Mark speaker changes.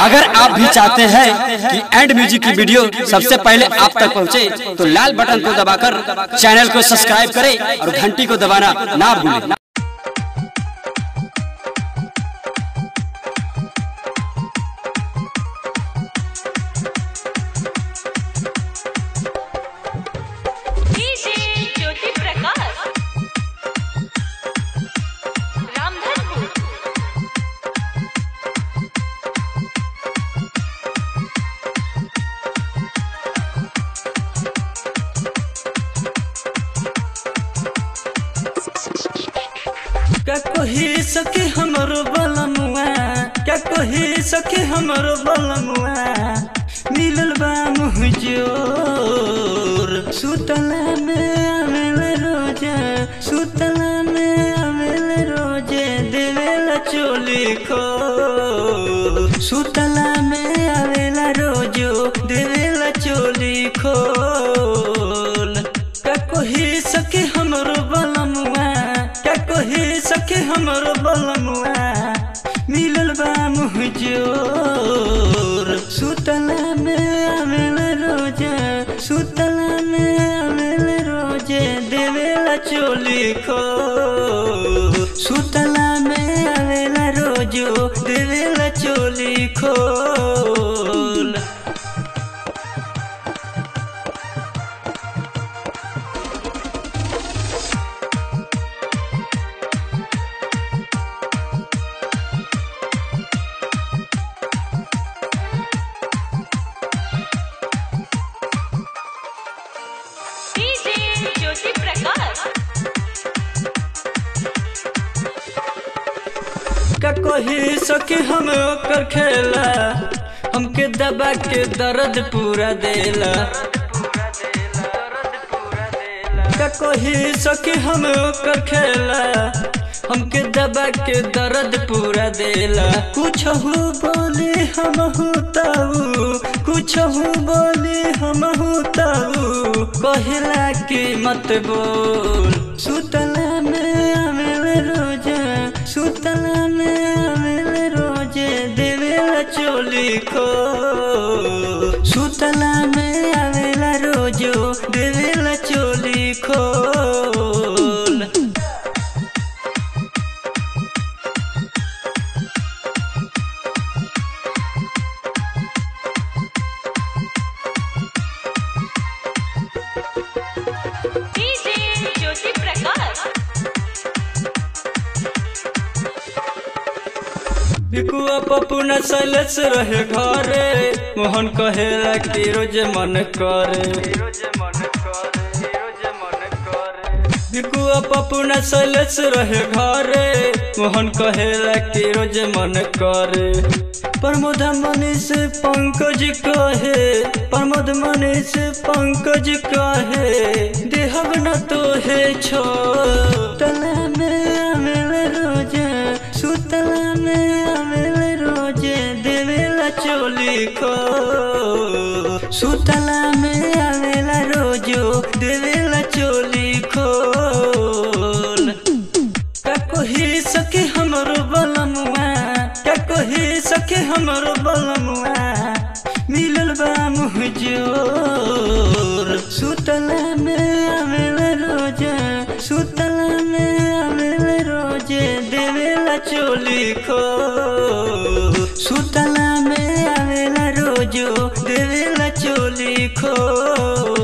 Speaker 1: अगर आप भी चाहते हैं कि एंड म्यूजिक की वीडियो सबसे पहले आप तक पहुंचे, तो लाल बटन को दबाकर चैनल को सब्सक्राइब करें और घंटी को दबाना ना भूलें
Speaker 2: डीजे ज्योति प्रकाश रामधनपुर
Speaker 3: क्या कही सके हमरो बलमुआ क्या कही सके हमरो बलमुआ मिलल बा मुहजोर सुतला में आवेल रोजे सुतला में आवेल रोजे देवेला चोली खो सुतला में आवेला रोजो देवेला चोली खोल क्या कही सके हमरो बलमुआ क्या कही सके हमरो बलमुआ मिलल बा मुहजोर सुतला में आवेल रोजे सुतला में आवेल रोजे देवेला चोली खो सुतला में आवेला रोजो देवेला चोली खोल
Speaker 2: डीजे ज्योति प्रकाश
Speaker 3: का कही सके हम ओकर खेला हमके दबा के दर्द पूरा देला का कही सके हम ओकर खेला हमके दबा के दर्द पूरा देला कुछ हो बोले हम होताऊ कुछ हो बोले हम होताऊ कहला के मत बोल सुतला में आवेल रोजा सुतला में आवेल रोजे देवेला चोली खो सुतला में आवेला रोजो देवेला चोली खोल
Speaker 2: डीजे ज्योति प्रकाश
Speaker 3: बिकुआ पप्पू न सैलेस रहे घरे मोहन कहेला कि रोज मन करे बिकुआ पप्पू न सैलेस रहे घरे मोहन कहेला कि रोज मन करे प्रमोद मनीष पंकज कहे प्रमोद मनीष पंकज कहे देहब न तो है छो तला में आवेल रोजे सुतला में आवेल रोजे देवेला चोली खो सुतला में आवेला रोजो देवेला चोली खोल क्या कही सके हमरो बलमुआ क्या कही सके हमरो बलमुआ मिलल बा मुहजोर सुतला में आवेल रोजे सुतला में आवेल रोजे देवेला चोली खो सुतला में आवेला रोजो देवेला चोली खो